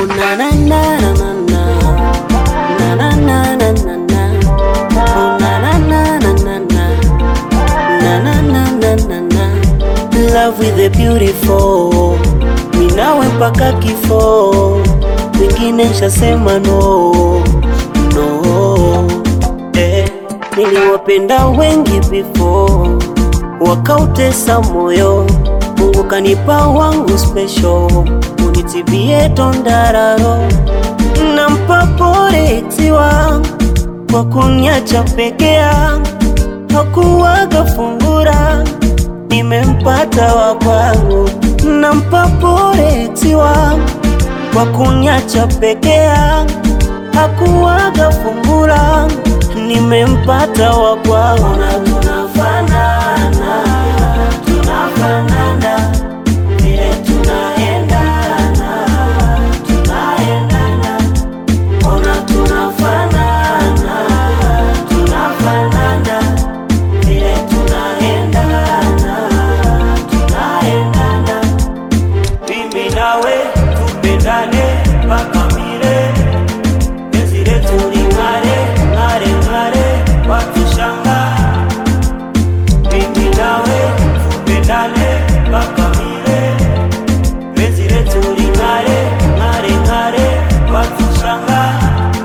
Oh na na na na na na na na na na na na Oh na na na na na na na na na na na na Love with the beautiful Minawe mpaka kifo Wengine nshasema no no eh, niliwapenda wengi before wakautesa moyo Mungu kanipa wangu special unitibie tondararo nampa pole ex wangu kwa kunyacha peke yangu hakuwaga fungura nimempata wa kwangu nampa pole ex wangu kwa kunyacha peke yangu hakuwaga fungura nimempata wa kwangu na tunafanana tunafanana vile tunaendana tunaendana ona tunafanana tunafanana vile tunaendana tunaendana mimi nawe tupendane mpaka milele penzi letu ling'are ng'are ng'are wakishangaa mimi nawe tupendane mpaka milele penzi letu ling'are ng'are ng'are wakishangaa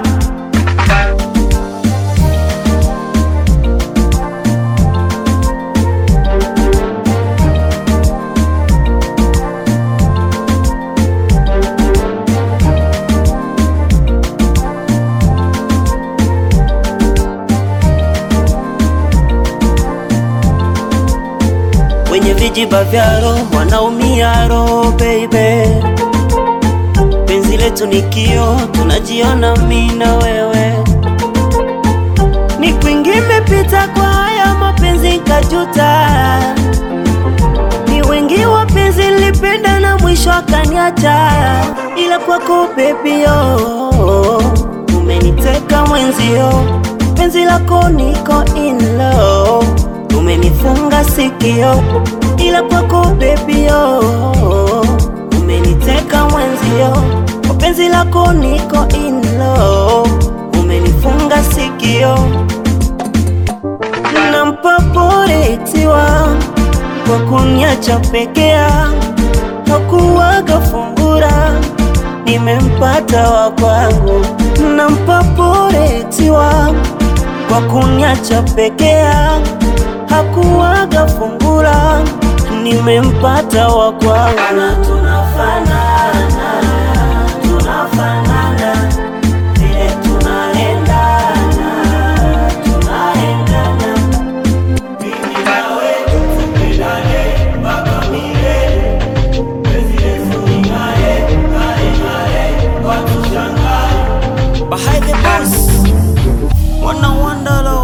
wenye vijiba vya roho wanaumia roho baby. Penzi letu ni kio, tunajiona mimi na wewe. Ni kwingi imepita kwa haya mapenzi kajuta, ni wengi wapenzi nilipenda na mwisho akaniacha, ila kwako baby oh, umeniteka mwenzio, penzi lako niko in love umenifunga sikio, ila kwako baby oh, umeniteka mwenzio, kwa penzi lako niko in love, umenifunga sikio, nampa pole ex wangu kwa kuniacha peke yangu, hakuwaga fungura, nimempata wa kwangu, nampa pole ex wangu kwa kuniacha peke yangu hakuwaga fungura, nimempata wa kwangu. Tunafanana, tunafanana vile tunaendana, tunaendana mimi nawe tupendane mpaka milele, penzi letu ling'are, ng'are, ng'are, watu shangae. Behind the boss, wana wandalo